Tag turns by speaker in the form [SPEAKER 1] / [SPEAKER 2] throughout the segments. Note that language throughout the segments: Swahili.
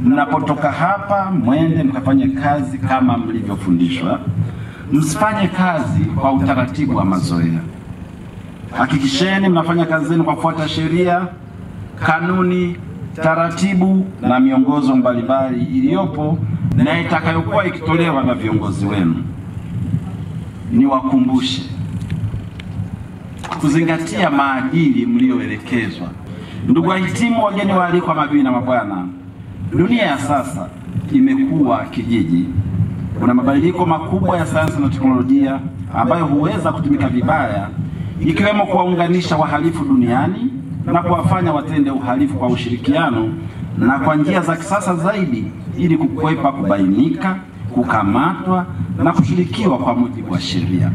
[SPEAKER 1] mnapotoka hapa mwende mkafanye kazi kama mlivyofundishwa, msifanye kazi kwa utaratibu wa mazoea. Hakikisheni mnafanya kazi zenu kwa kufuata sheria, kanuni, taratibu na miongozo mbalimbali iliyopo na itakayokuwa ikitolewa na viongozi wenu. Niwakumbushe kuzingatia maadili mliyoelekezwa. Ndugu wahitimu, wageni waalikwa, mabibi na mabwana, dunia ya sasa imekuwa kijiji. Kuna mabadiliko makubwa ya sayansi na teknolojia ambayo huweza kutumika vibaya, ikiwemo kuwaunganisha wahalifu duniani na kuwafanya watende uhalifu kwa ushirikiano na kwa njia za kisasa zaidi, ili kukwepa kubainika, kukamatwa na kushirikiwa kwa mujibu wa sheria.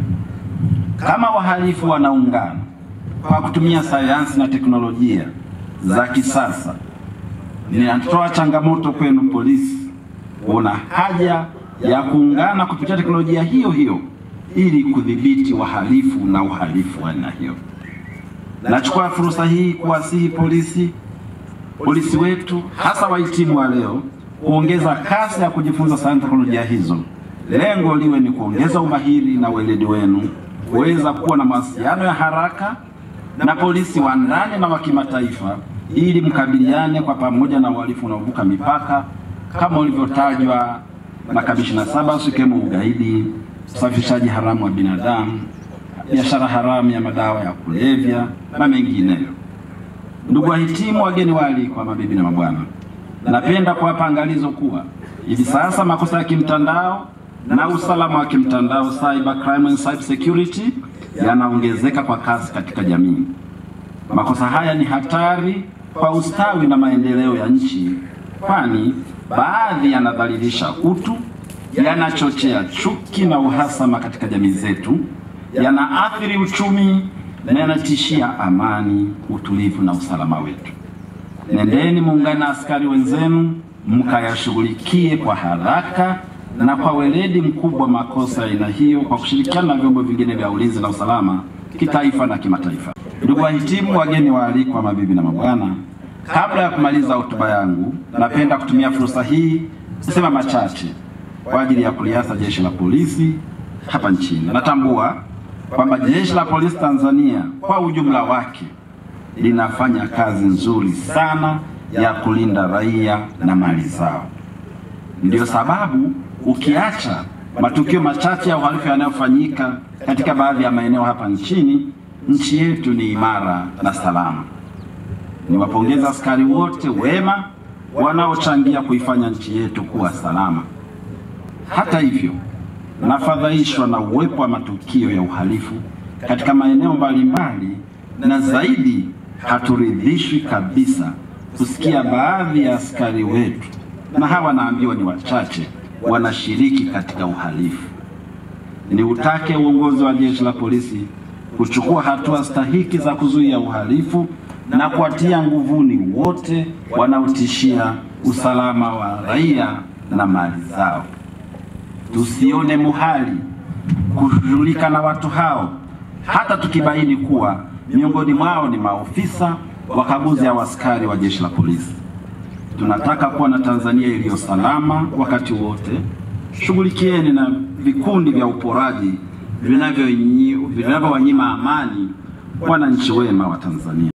[SPEAKER 1] Kama wahalifu wanaungana kwa kutumia sayansi na teknolojia za kisasa, ninatoa changamoto kwenu polisi kuona haja ya kuungana kupitia teknolojia hiyo hiyo ili kudhibiti wahalifu na uhalifu wa aina hiyo. Nachukua fursa hii kuwasihi polisi polisi wetu hasa wahitimu wa leo kuongeza kasi ya kujifunza sayansi na teknolojia hizo. Lengo liwe ni kuongeza umahiri na weledi wenu, kuweza kuwa na mawasiliano ya haraka na polisi wa ndani na wa kimataifa, ili mkabiliane kwa pamoja na uhalifu unaovuka mipaka kama ulivyotajwa na kamishina saba, ikiwemo ugaidi, usafirishaji haramu wa binadamu, biashara haramu ya madawa ya kulevya na mengineyo. Ndugu wahitimu, wageni waalikwa, mabibi na mabwana, napenda kuwapa angalizo kuwa hivi sasa makosa ya kimtandao na usalama wa kimtandao cyber crime and cyber security yanaongezeka kwa kasi katika jamii. Makosa haya ni hatari kwa ustawi na maendeleo ya nchi, kwani baadhi yanadhalilisha utu, yanachochea chuki na uhasama katika jamii zetu, yanaathiri uchumi na yanatishia amani, utulivu na usalama wetu. Nendeni muungane na askari wenzenu mkayashughulikie kwa haraka na kwa weledi mkubwa makosa ya aina hiyo kwa kushirikiana na vyombo vingine vya ulinzi na usalama kitaifa na kimataifa. Ndugu wahitimu, wageni waalikwa, mabibi na mabwana, kabla ya kumaliza hotuba yangu, napenda kutumia fursa hii kusema machache kwa ajili ya kuliasa jeshi la polisi hapa nchini. Natambua kwamba jeshi la polisi Tanzania kwa ujumla wake linafanya kazi nzuri sana ya kulinda raia na mali zao. Ndiyo sababu ukiacha matukio machache ya uhalifu yanayofanyika katika baadhi ya maeneo hapa nchini, nchi yetu ni imara na salama. Niwapongeza askari wote wema wanaochangia kuifanya nchi yetu kuwa salama. Hata hivyo, nafadhaishwa na uwepo wa matukio ya uhalifu katika maeneo mbalimbali, na zaidi haturidhishwi kabisa kusikia baadhi ya askari wetu, na hawa naambiwa ni wachache, wanashiriki katika uhalifu. Niutake uongozi wa jeshi la polisi kuchukua hatua stahiki za kuzuia uhalifu na kuwatia nguvuni wote wanaotishia usalama wa raia na mali zao. Tusione muhali kushughulika na watu hao, hata tukibaini kuwa miongoni mwao ni maofisa wakaguzi au askari wa jeshi la polisi. Tunataka kuwa na Tanzania iliyo salama wakati wote. Shughulikieni na vikundi vya uporaji vinavyowanyima amani wananchi wema wa Tanzania.